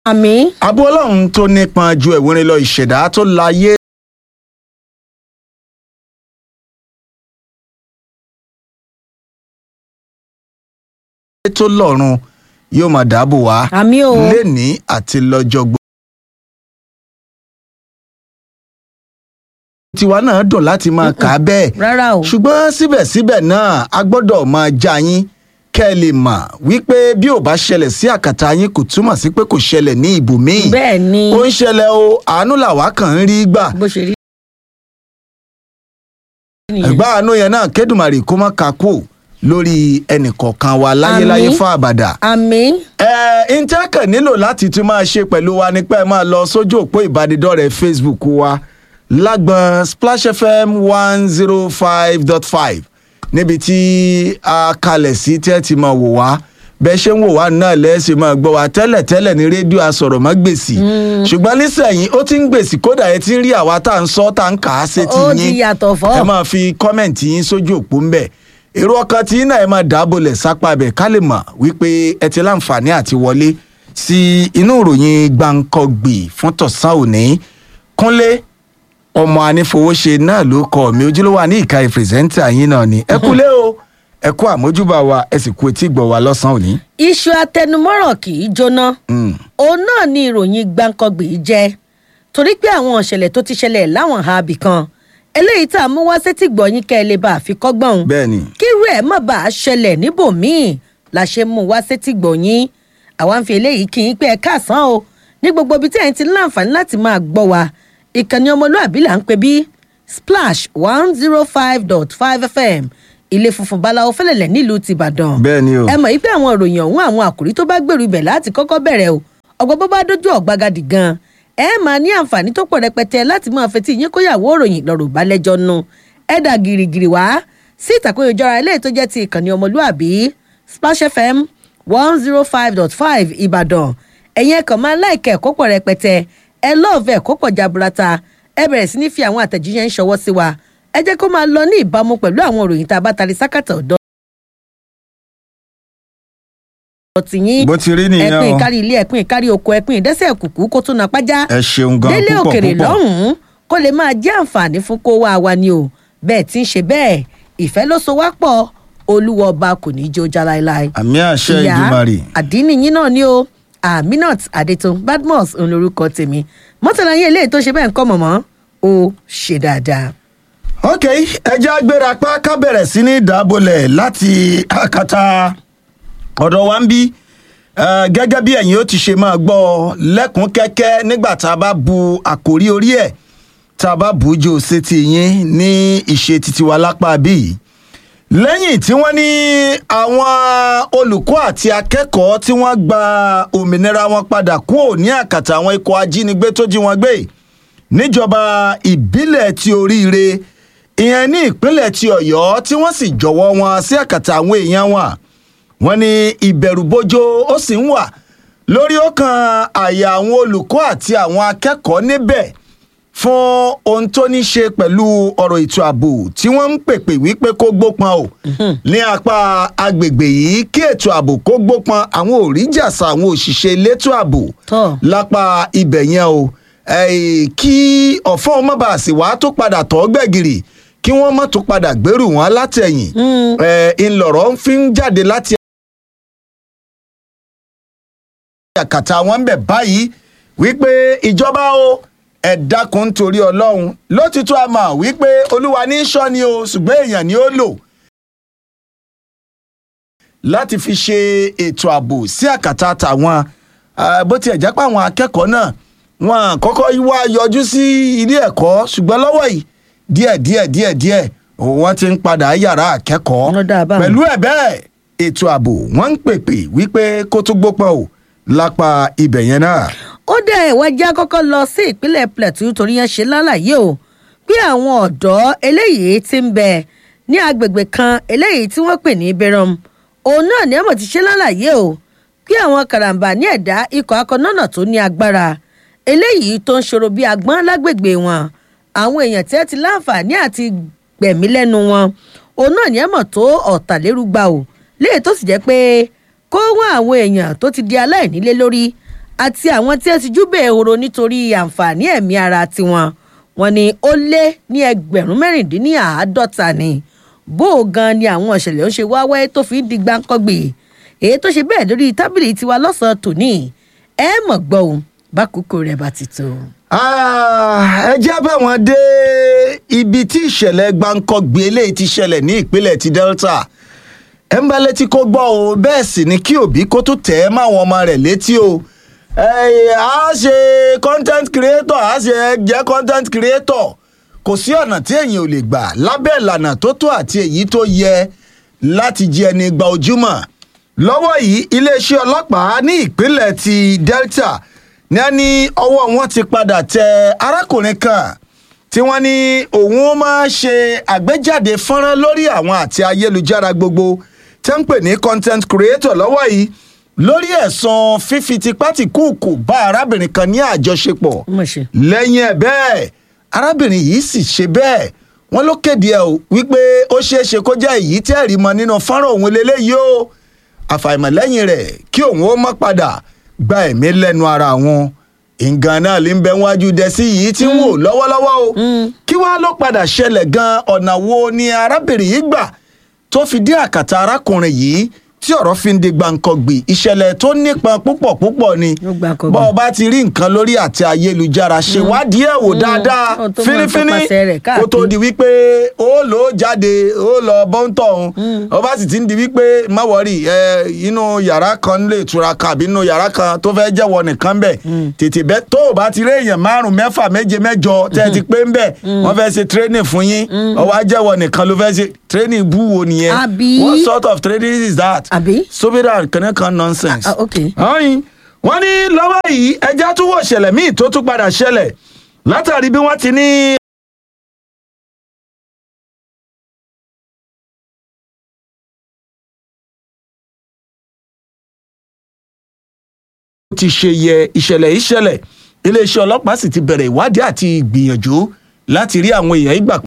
àmì àbú ọlọ́run tó nípọn ju ẹ̀wọ̀n lọ ìṣẹ̀dá tó láyé tó lọ́run yóò máa dáàbò wá àmì o lẹ́ni àti lọ́jọ́ gbogbo. tiwa náà dùn láti máa kà á bẹ́ẹ̀ rárá o ṣùgbọ́n síbẹ̀síbẹ̀ náà a gbọ́dọ̀ máa já yín kẹ́ ẹ lè mọ̀ wípé bí ò bá ṣẹlẹ̀ sí àkàtà yín kò túmọ̀ sí pé kò ṣẹlẹ̀ ní ibòmíì bẹ́ẹ̀ ni ó ń ṣẹlẹ̀ o àánú làwa kàn ń rí gbà bó ṣe rí nìyẹn. ẹ̀gbá àánú yẹn náà kédùmarè kó má ka kú lórí ẹnìkọ̀ọ̀kan wa láyéláyé Àmín. fún àbàdà. àmì ẹ ìtẹ́kẹ̀ nílò láti tún máa ṣe pẹ̀lú wa ni pé ẹ máa lọ sójú òpó ìbánidọ́rẹ̀ẹ́ facebook wa lágbọn splash fm one zero five dot five níbi tí a kalẹ̀ sí tí ẹ ti máa wò wá bẹ́ẹ̀ ṣe ń wò wá náà lẹ́sìn máa gbọ́ wa tẹ́lẹ̀ tẹ́lẹ̀ ní rédíò asọ̀rọ̀ mọ́ gbèsì ṣùgbọ́n nísẹ̀yìn ó ti ń gbèsì kódà ẹ ti ń rí àwa tá à ń sọ tá à ń kà á sétí ó yín ti yàtọ̀ fọ́ ẹ máa fi kọ́mẹ̀ntì yín sójú òpó ńbẹ̀ èrò ọkàn tí yín náà ẹ máa dábòlẹ̀ sápá bẹ̀ ká lè mọ̀ wípé ẹ ti láǹfààní àti wọlé sí inú ìròyìn gbàǹkọ̀gbì fún tọ̀sán òní kúnlé ọmọ anífowóṣe náà ló kọ mi ojúlówó ní ìka ìpìrìsẹ́ńtà yín náà ni ẹ kúlé o ẹ kú àmójúbà wa ẹ sì kú etí gbọ̀ wa lọ́sàn-án òní. iṣu atẹnumọ́rọ̀ kì í jóná Mm. òun náà ni ìròyìn gbàǹkangbè yìí jẹ́ torí pé àwọn ìṣẹ̀lẹ̀ tó ti ṣẹlẹ̀ láwọn ààbì kan eléyìí tá a mú wá sétí gbọ̀nyìn kẹ́ ẹ lè bá a fi kọ́gbọ́n òun bẹ́ẹ̀ ni kí irú ẹ̀ má bàa ṣẹlẹ̀ níbòmíì la ṣe mú wá sétí gbọ̀nyìn àwa ń fi eléyìí kí n pé ẹ káàsán o ní gbogbo ibi tí ẹ̀yin ti ní láǹfààní láti máa gbọ́ wa ìkànnì ọmọlúàbí là ń pè bí splash one zero five dot five fm ilé funfun báláwo fẹlẹ̀lẹ̀ nílùú tìbàdàn bẹ́ẹ̀ ni o ẹ mọ̀ wípé àwọn ìròyìn ọ̀hún àwọn àkòrí tó bá gbèrú ibẹ̀ láti kọ́kọ́ bẹ̀rẹ̀ o ọgbọ́n bó bá dójú ọ̀gbagadì gan ẹ máa ní àǹfààní tó pọ̀ rẹpẹtẹ láti máa fetí yín kóyàwó ìròyìn lọ́rọ̀ balẹ̀jọ́ nu ẹ dà gìrìgìrì wá sí ìtàkùn ìjọra eléyìí tó jẹ́ ti ìkànnì ọmọlúàbí splash fm one zero five dot five ìbàdàn ẹ̀yin ẹ̀kàn máa láìkẹ́ ẹ̀kọ́ pọ̀ rẹpẹtẹ ẹ lọ́ọ̀fẹ́ ẹ̀kọ́ pọ̀ jaburata ẹ bẹ̀rẹ̀ sí ní fi àwọn àtẹ̀jíṣẹ́ ń ṣọwọ́ sí wa ẹ jẹ́ kó máa lọ ní ìbámu pẹ̀lú àwọn òròyìn tá a bá tari sákàtà ọ̀dọ́ tìyín bó ti rí ẹpin nìyẹn o ìkárí ilé ẹpin ìkárí oko ẹpin ìdẹ́sẹ̀ kùkú kó tún na pájá ẹ ṣeun gan délé púpọ̀ òkèrè púpọ̀ lọ́hùn-ún kó lè máa jẹ́ àǹfààní fún kó wá wa ni o bẹ́ẹ̀ tí ń ṣe bẹ́ẹ̀ ìfẹ́ ló so wá pọ̀ olúwa ọba kò ní í jó já láéláé. àmì àṣẹ ìdùmarè. àdínní yín náà ni o aminat adetun badmus òun lorúkọ tèmi mọ́tàlá yín eléyìí tó ṣe bẹ́ẹ̀ ń kọ́ mọ̀mọ́ ó ṣe dáadáa. ok ẹjẹ́ agbéra pa ká bẹ̀rẹ̀ sí ní ìdábòlẹ̀ láti àkàtà ọ̀dọ̀ wa ń bí Eh, gẹ́gẹ́ bí ẹ̀yin ó ti ṣe máa gbọ́ lẹ́kùn kẹ́kẹ́ nígbà tá a bá bu àkórí orí ẹ̀ tá a bá bù ú jò sétí yín ní ìṣe titi wa lápá bíi lẹ́yìn tí wọ́n ní àwọn olùkọ́ àti akẹ́kọ̀ọ́ tí wọ́n gba òmìnira wọn padà kúrò ní àkàtà àwọn ikọ̀ ajínigbé tó jí wọn gbé níjọba ìbílẹ̀ ti oríire ìyẹn ní ìpínlẹ̀ ti ọ̀yọ́ tí wọ́n sì jọ̀wọ́ wọn sí àkàtà àwọn èèyàn wọn wọ́n ní ìbẹ̀rùbojo ó sì ń wà lórí ọkàn àyà àwọn olùkọ́ àti àwọn akẹ́kọ̀ọ́ níbẹ̀ fún ohun tó ní ṣe pẹ̀lú ọ̀rọ̀ ètò ààbò tí wọ́n ń pèpè wípé kó gbópọn o ní apá agbègbè yìí kí ètò ààbò kó gbópọn àwọn òrìjàsà àwọn òṣìṣẹ́ elétò ààbò Tọ́. lápá ibẹ̀ yẹn o eh, kí ọ̀fọ́n ọmọ bá a sì wá tó padà tọ́ gbẹ̀gìrì kí wọ́n má tó padà gbèrú wọn látẹ̀yìn eh, ńlọrọ̀ ń fi ń jáde láti àkàtà wọn ń bẹ̀ báyìí wípé ìjọba o ẹ dákun nítorí ọlọ́run lótìtọ́ a mọ̀ wípé olúwa ní í ṣọ́ ni o ṣùgbọ́n èèyàn ni ó lò láti fi ṣe ètò ààbò sí àkàtà tàwọn Ah, bó tiẹ̀ jẹ́ pé àwọn akẹ́kọ̀ọ́ náà wọn kọ́kọ́ wá yọjú sí ilé ẹ̀kọ́ ṣùgbọ́n lọ́wọ́ yìí díẹ̀ díẹ̀ díẹ̀ díẹ̀ wọ́n ti ń padà yàrá akẹ́kọ̀ọ́ Wọ́n dáa báwọn. pẹ̀lú ẹ̀ bẹ́ẹ̀ ètò ààbò wọ́n ń pèpè wípé kó tó gbópọn o lápá ibẹ̀ yẹn náà. ó dẹ̀ ìwọ́n já kọ́kọ́ lọ sí ìpínlẹ̀ plateau torí yẹn ṣe lálàyé o pé àwọn ọ̀dọ́ eléyìí ti ń bẹ ní agbègbè kan eléyìí tí wọ́n pè ní berom òun náà ni ẹ̀mọ̀ ti ṣe lálàyé o pé àwọn karambà ní ẹ̀dá ikọ̀ akọ̀nọ́nà tó ní agbára eléyìí tó ń ṣòro bí agbọ́n lágbègbè wọn àwọn èèyàn tí ẹ ti láǹfààní àti gbẹ̀mí lẹ́nu wọn òun náà ni ẹ̀mọ̀ tó ọ̀tàlérúgba o léyìí tó sì jẹ́ pé kó wọ́n àwọn èèyàn tó ti di aláìnílé lórí àti àwọn tí ẹ ti júbẹ̀ ehoro nítorí àǹfààní ẹ̀mí ara tiwọn wọn ni ó lé ní ẹgbẹ̀rún mẹ́rìndínláàádọ́ta ni bó o gan ni àwọn ìṣẹ̀lẹ̀ ó ṣe wá wáyé tó fi ń di gbáǹkọ́gbè èyí tó ṣe bẹ́ẹ̀ lórí tábìlì tiwa lọ́sàn-án tòní ẹ mọ̀ gbọ́ ohun bákòókò rẹ̀ bá ti tó. Ah, ẹ jẹ́ bá wọn dé ibi tí ìṣẹ̀lẹ̀ gbáǹkọ́gbé eléyìí ti ṣẹlẹ̀ ní ìpínlẹ̀ ti delta ẹ̀ ń bá létí kó gbọ́ o bẹ́ẹ̀ sì ni kí òbí kó tó tẹ̀ ẹ́ máwọn ọmọ rẹ̀ létí o ẹ̀ á ṣe content creator á ṣe jẹ́ content creator kò sí ọ̀nà tí èèyàn ò lè gbà lábẹ́ ìlànà tó tó àti èyí tó yẹ láti jẹ ẹni gba ojúmọ́ lọ́wọ́ yìí iléeṣẹ́ ọlọ́pàá ní ìpínlẹ̀ ti delta ní a ní ọwọ́ wọn ti padà tẹ arákùnrin kan tí wọ́n ní òun ó máa ṣe àgbéjáde fọ́nrán lórí àwọn àti ayélujára gbogbo tẹ́ ń pè ní content creator lọ́wọ́ yìí lórí ẹ̀sùn fífi tipátìkúùkù bá arábìnrin kan ní àjọṣepọ̀ Ó mà ṣe. lẹ́yìn ẹ̀ bẹ́ẹ̀ arábìnrin yìí sì ṣe bẹ́ẹ̀ wọ́n ló kéde ẹ̀ o wípé ó ṣeé ṣe kó jẹ́ èyí tẹ́ ẹ̀rí mọ nínú fọ́nrán òun lélẹ́yìí o àfàìmọ̀ lẹ́yìn rẹ̀ kí òun ó mọ́ padà gba ẹ̀mí lẹ́nu ara wọn nǹkan náà lè ń bẹ wájú dẹ́sí yìí tí ń wò lọ́wọ́lọ́wọ́ o kí wàá ló padà ṣẹlẹ̀ gan ọ̀nà wo ni arábìnrin yìí gbà tó fi dé àkàtà arákùnrin yìí tí ọ̀rọ̀ fi ń di gbàǹkangbì ìṣẹ̀lẹ̀ tó nípọn púpọ̀ púpọ̀ ni Ó gbàǹkangbì. bọ́ ọ bá ti rí nǹkan lórí àti ayélujára ṣèwádìí ẹ̀ wò dáadáa Ó tó máa fínífíní tọpasẹ̀ rẹ̀ kó tó káàkiri. di wípé ó lò ó jáde ó lọ bọ́ńtọ̀ ọ̀hún ó bá sì ti ń di wípé má wọrí ẹ inú yàrá kan lè tura kan àbí inú yàrá kan tó fẹ́ jẹ́wọ́ nìkan bẹ̀ tètè bẹ́ tó o bá ti rí èèyàn márùn mẹ́fà méje mẹ́jọ tẹ́ ẹ ti pé ń bẹ̀ wọ́n fẹ́ ṣe training fún yín ọwọ́ ajẹ́wọ́ nìkan ló fẹ́ ṣe training bú wo nìyẹn Àbí? what sort of training is that Àbí? sobida kànákan nonsense Ah, okay. ọyìn wọn ní lọ́wọ́ yìí ẹja tún wò ṣẹlẹ̀ míì tó tún padà ṣẹlẹ̀ látàrí bí wọ́n ti ní. ti ṣe yẹ ìṣẹ̀lẹ̀ ìṣẹ̀lẹ̀ iléeṣẹ́ ọlọ́pàá sì ti bẹ̀rẹ̀ ìwádìí àti ìgbìyànjú láti rí àwọn èèyàn ìgbà